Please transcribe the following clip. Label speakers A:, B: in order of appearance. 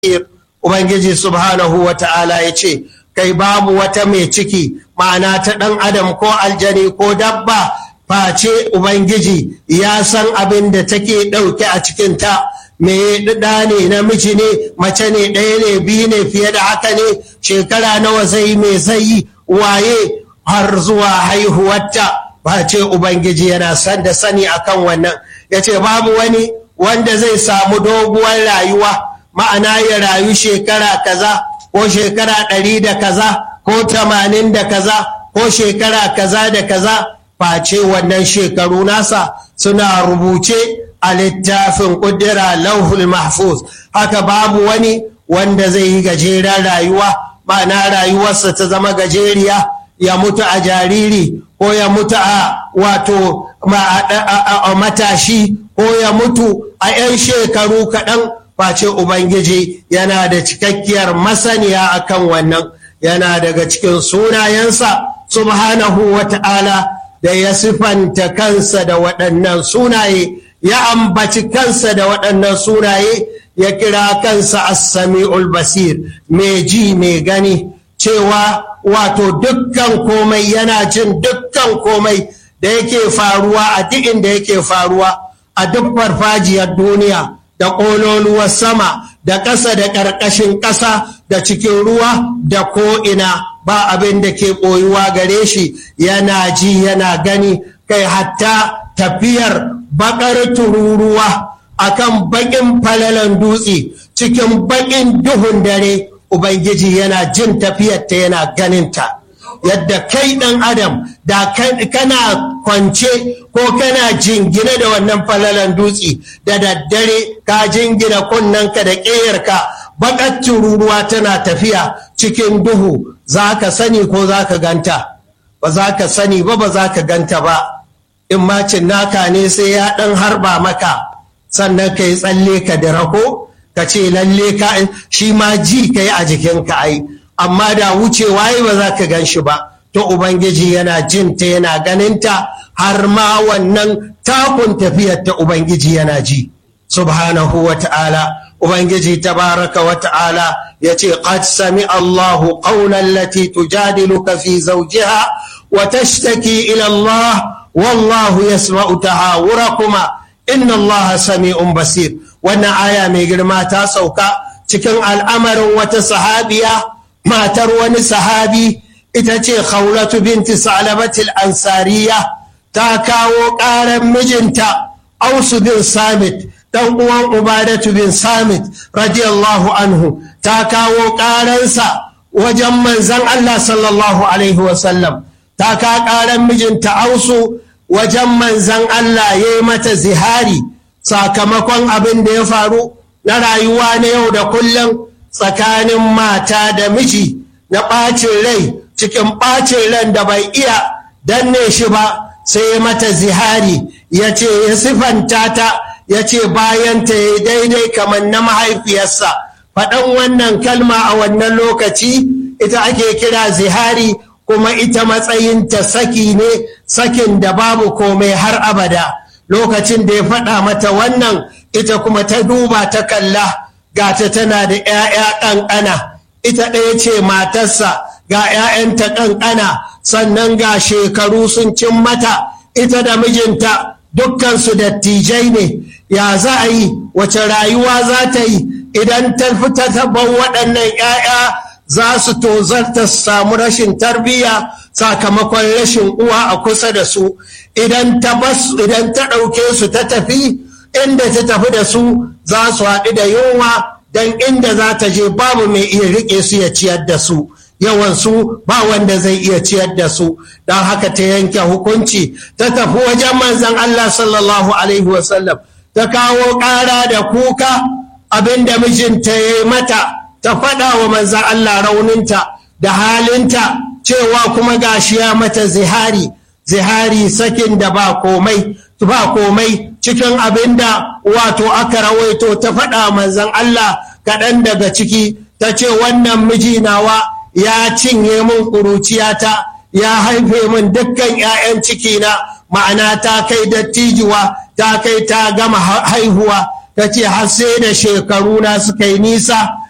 A: Ubangiji subhanahu wa ta'ala ya ce, Kai babu wata mai ciki, ma'ana ta ɗan adam ko aljani ko dabba, face Ubangiji ya san abin da take ɗauke a cikinta, me ɗa ne namiji ne, mace ne ɗaya ne biyu ne fiye da haka ne, shekara nawa zai mai zai waye har zuwa haihuwarta, face Ubangiji yana san da sani akan wannan, ya ce babu wani wanda zai samu doguwar rayuwa. ma'ana ya rayu shekara kaza ko shekara ɗari da kaza ko tamanin da kaza ko shekara kaza da kaza face wannan shekaru nasa suna rubuce a littafin ƙudira lauhul mahfuz haka babu wani wanda zai yi gajeren rayuwa ma'ana rayuwarsa ta zama gajeriya ya mutu a jariri ko ya mutu a wato matashi ko ya mutu a 'yan shekaru kaɗan face Ubangiji yana da cikakkiyar masaniya akan wannan yana daga cikin sunayensa subhanahu wa ta'ala da ya sifanta kansa da waɗannan sunaye ya ambaci kansa da waɗannan sunaye ya kira kansa as-sami'ul basir mai ji mai gani cewa wato dukkan komai yana jin dukkan komai da yake faruwa a duk inda yake faruwa a duk farfajiyar duniya da ƙololuwar sama da ƙasa da ƙarƙashin ƙasa da cikin ruwa da ko'ina ba abin da ke ɓoyuwa gare shi yana ji yana gani kai hatta tafiyar baƙar tururuwa akan baƙin falalan dutse cikin baƙin duhun dare ubangiji yana jin tafiyarta yana ganinta yadda kai ɗan adam da kana kwance ko kana jingine da wannan falalan dutse da daddare ka jingina kunnanka da ƙeyarka baƙar tururuwa tana tafiya cikin duhu za ka sani ko za ka ganta ba za ka sani ba ba za ka ganta ba in macin naka ne sai ya ɗan harba maka sannan ka yi tsalle ka da rako ka ce lalle ka shi ma ji ka yi a jikinka ai amma da wucewa yi ba za ka gan shi ba to ubangiji yana jinta yana ganinta har ma wannan takun tafiyar ta ubangiji yana ji subhanahu wa ta'ala ubangiji tabaraka wa ta'ala ya ce qad sami allahu qawlan lati tujadiluka fi zawjiha wa tashtaki ila allah wallahu yasma'u tahawurakuma inna allaha sami'un basir wannan aya mai girma ta sauka cikin al'amarin wata sahabiya matar wani sahabi ita ce khawlatu binti salabatil ansariya ta kawo ƙaran mijinta ausu bin samit dan uwan ubadatu bin samit radiyallahu anhu ta kawo ƙaransa wajen manzan Allah sallallahu alaihi wasallam ta ka ƙaran mijinta ausu wajen manzan Allah ya yi mata zihari sakamakon abin da ya faru na rayuwa na yau da kullum tsakanin mata da miji na ɓacin rai cikin ɓacin ran da bai iya danne shi ba sai mata zihari ya ce ya sifanta ta ya ce bayanta ya daidai kamar na mahaifiyarsa faɗan wannan kalma a wannan lokaci ita ake kira zihari kuma ita matsayinta saki ne sakin da babu komai har abada lokacin da ya faɗa mata wannan ita kuma ta duba ta kalla gata tana da 'ya'ya ƙanƙana ita ɗaya ce matarsa ga 'ya'yanta ƙanƙana sannan ga shekaru sun cin mata ita da mijinta dukkansu dattijai ne ya za a yi wace rayuwa za ta yi idan ta fita taban waɗannan 'ya'ya za su tozarta su samu rashin tarbiyya sakamakon rashin uwa a kusa da su idan ta ɗauke su ta tafi inda ta tafi da su za su haɗu da yunwa don inda za ta je babu mai iya riƙe su ya ciyar da su yawansu ba wanda zai iya ciyar da su don haka ta yanke hukunci ta tafi wajen manzan Allah sallallahu alaihi wasallam ta kawo ƙara da kuka abinda mijinta ya yi mata ta faɗa wa manzan Allah rauninta da halinta cewa kuma gashi ya mata zihari zihari sakin da ba komai ba komai cikin abin da wato aka rawaito ta faɗa manzan Allah kaɗan daga ciki ta ce wannan miji nawa ya cinye min ƙuruciyata ya haife min dukkan 'ya'yan cikina ma'ana ta kai dattijuwa ta kai ta gama haihuwa ta ce har sai da shekaru na suka yi nisa